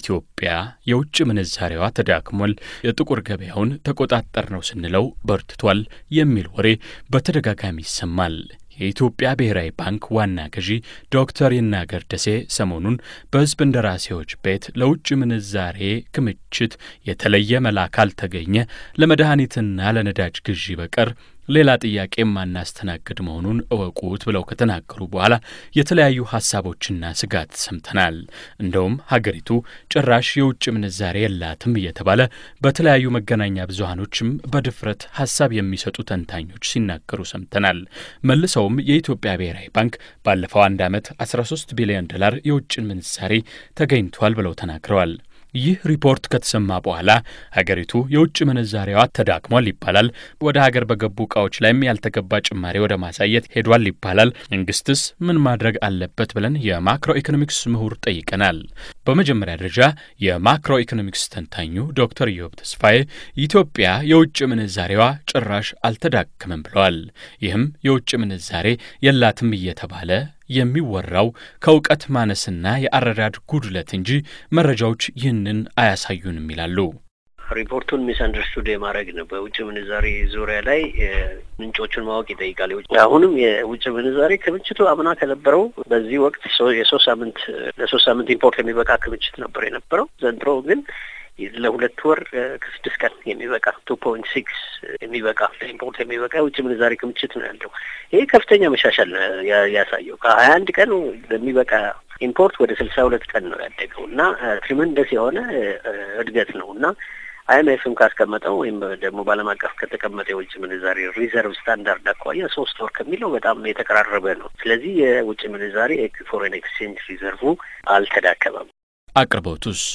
ኢትዮጵያ የውጭ ምንዛሬዋ ተዳክሟል፣ የጥቁር ገበያውን ተቆጣጠር ነው ስንለው በርትቷል የሚል ወሬ በተደጋጋሚ ይሰማል። የኢትዮጵያ ብሔራዊ ባንክ ዋና ገዢ ዶክተር ይናገር ደሴ ሰሞኑን በሕዝብ እንደራሴዎች ቤት ለውጭ ምንዛሬ ክምችት የተለየ መላ ካልተገኘ ለመድኃኒትና ለነዳጅ ግዢ በቀር ሌላ ጥያቄ የማናስተናግድ መሆኑን እወቁት ብለው ከተናገሩ በኋላ የተለያዩ ሀሳቦችና ስጋት ሰምተናል። እንደውም ሀገሪቱ ጭራሽ የውጭ ምንዛሬ የላትም እየተባለ በተለያዩ መገናኛ ብዙሃኖችም በድፍረት ሀሳብ የሚሰጡ ተንታኞች ሲናገሩ ሰምተናል። መልሰውም የኢትዮጵያ ብሔራዊ ባንክ ባለፈው አንድ ዓመት 13 ቢሊዮን ዶላር የውጭ ምንዛሬ ተገኝቷል ብለው ተናግረዋል። ይህ ሪፖርት ከተሰማ በኋላ ሀገሪቱ የውጭ ምንዛሬዋ ተዳክሟል ይባላል። ወደ ሀገር በገቡ እቃዎች ላይም ያልተገባ ጭማሪ ወደ ማሳየት ሄዷል ይባላል። መንግስትስ ምን ማድረግ አለበት ብለን የማክሮ ኢኮኖሚክስ ምሁር ጠይቀናል። በመጀመሪያ ደረጃ የማክሮ ኢኮኖሚክስ ተንታኙ ዶክተር ኢዮብ ተስፋዬ ኢትዮጵያ የውጭ ምንዛሬዋ ጭራሽ አልተዳከመም ብለዋል። ይህም የውጭ ምንዛሬ የላትም እየተባለ የሚወራው ከእውቀት ማነስና የአረዳድ ጉድለት እንጂ መረጃዎች ይህንን አያሳዩንም ይላሉ። ሪፖርቱን ሚስ አንደርስቱድ የማድረግ ነው። በውጭ ምንዛሬ ዙሪያ ላይ ምንጮቹን ማወቅ ይጠይቃል። አሁንም የውጭ ምንዛሬ ክምችቱ አምና ከነበረው በዚህ ወቅት የሶስት ሳምንት ለሶስት ሳምንት ኢምፖርት የሚበቃ ክምችት ነበር የነበረው። ዘንድሮ ግን ለሁለት ወር ከስድስት ቀን የሚበቃ ቱ ፖይንት ሲክስ የሚበቃ ኢምፖርት የሚበቃ የውጭ ምንዛሬ ክምችት ነው ያለው። ይሄ ከፍተኛ መሻሻል ያሳየው ከሀያ አንድ ቀን ለሚበቃ ኢምፖርት ወደ ስልሳ ሁለት ቀን ነው ያደገው እና ትሪመንደስ የሆነ እድገት ነው እና አይኤምኤፍም ካስቀመጠው ወይም ደግሞ በዓለም አቀፍ ከተቀመጠ የውጭ ምንዛሬ ሪዘርቭ ስታንዳርድ አኳያ ሶስት ወር ከሚለው በጣም የተቀራረበ ነው። ስለዚህ የውጭ ምንዛሬ ፎሬን ኤክስቼንጅ ሪዘርቭ አልተዳከመም። አቅርቦቱስ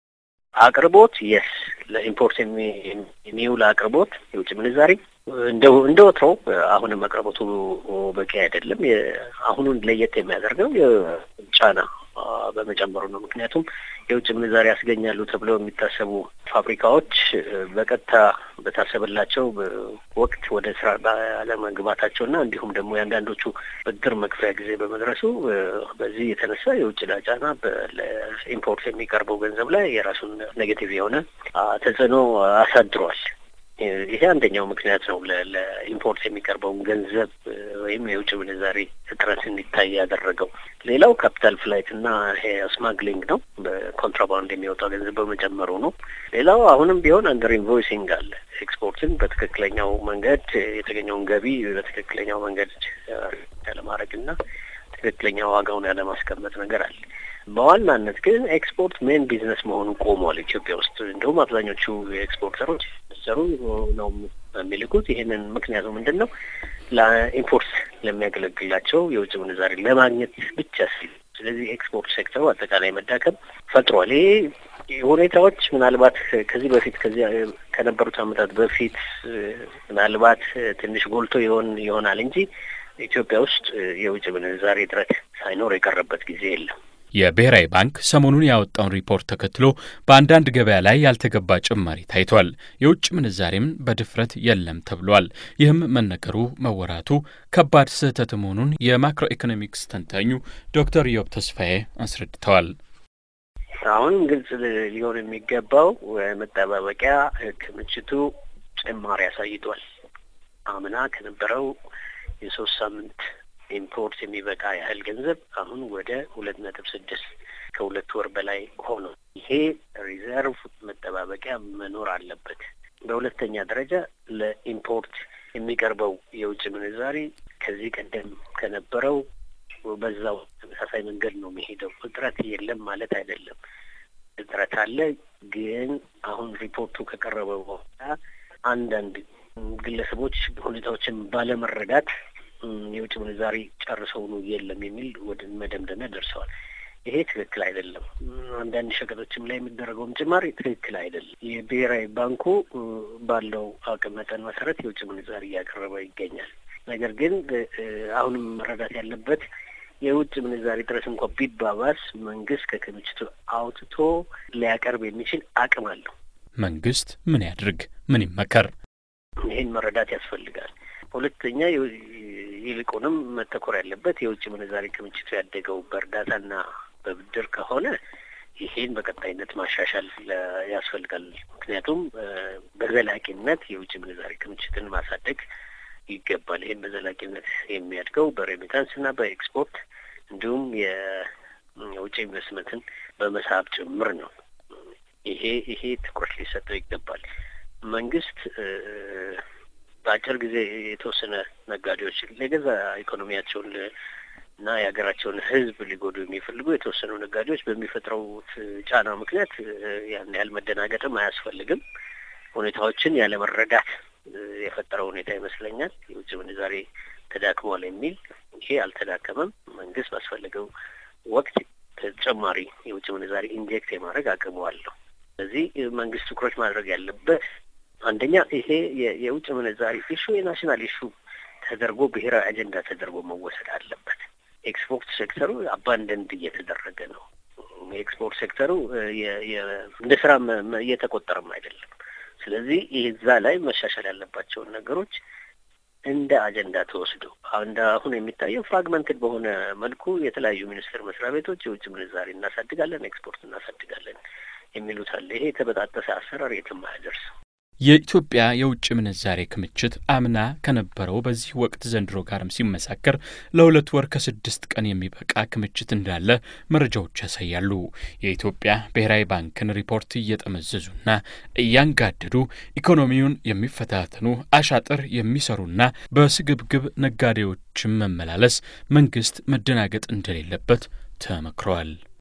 አቅርቦት የስ ለኢምፖርት የሚውል አቅርቦት የውጭ ምንዛሬ እንደ እንደ ወትሮው አሁንም አቅርቦቱ በቂ አይደለም። አሁኑን ለየት የሚያደርገው ጫና በመጨመሩ ነው። ምክንያቱም የውጭ ምንዛሪ ያስገኛሉ ተብለው የሚታሰቡ ፋብሪካዎች በቀጥታ በታሰበላቸው ወቅት ወደ ስራ ባለመግባታቸውና እንዲሁም ደግሞ የአንዳንዶቹ ብድር መክፈያ ጊዜ በመድረሱ በዚህ የተነሳ የውጭ ዕዳ ጫና ለኢምፖርት የሚቀርበው ገንዘብ ላይ የራሱን ኔጌቲቭ የሆነ ተጽዕኖ አሳድሯል። ይሄ አንደኛው ምክንያት ነው ለኢምፖርት የሚቀርበውን ገንዘብ ወይም የውጭ ምንዛሬ እጥረት እንዲታይ ያደረገው። ሌላው ካፒታል ፍላይት እና ይሄ ስማግሊንግ ነው። በኮንትራባንድ የሚወጣው ገንዘብ በመጨመሩ ነው። ሌላው አሁንም ቢሆን አንደር ኢንቮይሲንግ አለ። ኤክስፖርትን በትክክለኛው መንገድ የተገኘውን ገቢ በትክክለኛው መንገድ ያለማድረግ እና ትክክለኛ ዋጋውን ያለማስቀመጥ ነገር አለ። በዋናነት ግን ኤክስፖርት ሜን ቢዝነስ መሆኑ ቆሟል ኢትዮጵያ ውስጥ። እንደውም አብዛኞቹ ኤክስፖርተሮች ሰሩ ነው የሚልኩት። ይህንን ምክንያቱ ምንድን ነው? ለኢምፖርት ለሚያገለግላቸው የውጭ ምንዛሬ ለማግኘት ብቻ ሲል። ስለዚህ ኤክስፖርት ሴክተሩ አጠቃላይ መዳከም ፈጥሯል። ይሄ ሁኔታዎች ምናልባት ከዚህ በፊት ከዚህ ከነበሩት ዓመታት በፊት ምናልባት ትንሽ ጎልቶ ይሆን ይሆናል እንጂ ኢትዮጵያ ውስጥ የውጭ ምንዛሬ እጥረት ሳይኖር የቀረበት ጊዜ የለም። የብሔራዊ ባንክ ሰሞኑን ያወጣውን ሪፖርት ተከትሎ በአንዳንድ ገበያ ላይ ያልተገባ ጭማሪ ታይቷል። የውጭ ምንዛሬም በድፍረት የለም ተብሏል። ይህም መነገሩ መወራቱ ከባድ ስህተት መሆኑን የማክሮ ኢኮኖሚክስ ተንታኙ ዶክተር ኢዮብ ተስፋዬ አስረድተዋል። አሁንም ግልጽ ሊሆን የሚገባው መጠባበቂያ ክምችቱ ጭማሪ አሳይቷል። አምና ከነበረው የሶስት ሳምንት ኢምፖርት የሚበቃ ያህል ገንዘብ አሁን ወደ ሁለት ነጥብ ስድስት ከሁለት ወር በላይ ሆኖ ይሄ ሪዘርቭ መጠባበቂያ መኖር አለበት። በሁለተኛ ደረጃ ለኢምፖርት የሚቀርበው የውጭ ምንዛሪ ከዚህ ቀደም ከነበረው በዛው ተመሳሳይ መንገድ ነው የሚሄደው። እጥረት የለም ማለት አይደለም። እጥረት አለ። ግን አሁን ሪፖርቱ ከቀረበ በኋላ አንዳንድ ግለሰቦች ሁኔታዎችን ባለመረዳት የውጭ ምንዛሪ ጨርሰውኑ የለም የሚል ወደ መደምደሚያ ደርሰዋል። ይሄ ትክክል አይደለም። አንዳንድ ሸቀጦችም ላይ የሚደረገውም ጭማሪ ትክክል አይደለም። የብሔራዊ ባንኩ ባለው አቅም መጠን መሰረት የውጭ ምንዛሪ እያቀረበ ይገኛል። ነገር ግን አሁንም መረዳት ያለበት የውጭ ምንዛሪ ጥረት እንኳ ቢባባስ መንግስት ከክምችቱ አውጥቶ ሊያቀርብ የሚችል አቅም አለው። መንግስት ምን ያድርግ? ምን ይመከር? ይህን መረዳት ያስፈልጋል። ሁለተኛ ይልቁንም መተኮር ያለበት የውጭ ምንዛሪ ክምችቱ ያደገው በእርዳታና በብድር ከሆነ ይሄን በቀጣይነት ማሻሻል ያስፈልጋል። ምክንያቱም በዘላቂነት የውጭ ምንዛሪ ክምችትን ማሳደግ ይገባል። ይህን በዘላቂነት የሚያድገው በሬሚታንስ እና በኤክስፖርት እንዲሁም የውጭ ኢንቨስትመንትን በመሳብ ጭምር ነው። ይሄ ይሄ ትኩረት ሊሰጠው ይገባል። መንግስት በአጭር ጊዜ የተወሰነ ነጋዴዎች ለገዛ ኢኮኖሚያቸውን እና የሀገራቸውን ሕዝብ ሊጎዱ የሚፈልጉ የተወሰኑ ነጋዴዎች በሚፈጥረውት ጫና ምክንያት ያን ያህል መደናገጥም አያስፈልግም። ሁኔታዎችን ያለመረዳት የፈጠረው ሁኔታ ይመስለኛል። የውጭ ምንዛሬ ተዳክሟል የሚል ይሄ አልተዳከመም። መንግስት ባስፈለገው ወቅት ተጨማሪ የውጭ ምንዛሬ ኢንጀክት የማድረግ አቅሙ አለው። ስለዚህ መንግስት ትኩረት ማድረግ ያለበት አንደኛ ይሄ የውጭ ምንዛሪ ኢሹ የናሽናል ኢሹ ተደርጎ ብሔራዊ አጀንዳ ተደርጎ መወሰድ አለበት። ኤክስፖርት ሴክተሩ አባንደንድ እየተደረገ ነው። የኤክስፖርት ሴክተሩ እንደ ስራ እየተቆጠረም አይደለም። ስለዚህ እዛ ላይ መሻሻል ያለባቸውን ነገሮች እንደ አጀንዳ ተወስዶ እንደ አሁን የሚታየው ፍራግመንትድ በሆነ መልኩ የተለያዩ ሚኒስቴር መስሪያ ቤቶች የውጭ ምንዛሪ እናሳድጋለን፣ ኤክስፖርት እናሳድጋለን የሚሉት አለ። ይሄ የተበጣጠሰ አሰራር የትም አያደርስም። የኢትዮጵያ የውጭ ምንዛሬ ክምችት አምና ከነበረው በዚህ ወቅት ዘንድሮ ጋርም ሲመሳከር ለሁለት ወር ከስድስት ቀን የሚበቃ ክምችት እንዳለ መረጃዎች ያሳያሉ። የኢትዮጵያ ብሔራዊ ባንክን ሪፖርት እየጠመዘዙና እያንጋደዱ ኢኮኖሚውን የሚፈታተኑ አሻጥር የሚሰሩና በስግብግብ ነጋዴዎችን መመላለስ መንግስት መደናገጥ እንደሌለበት ተመክረዋል።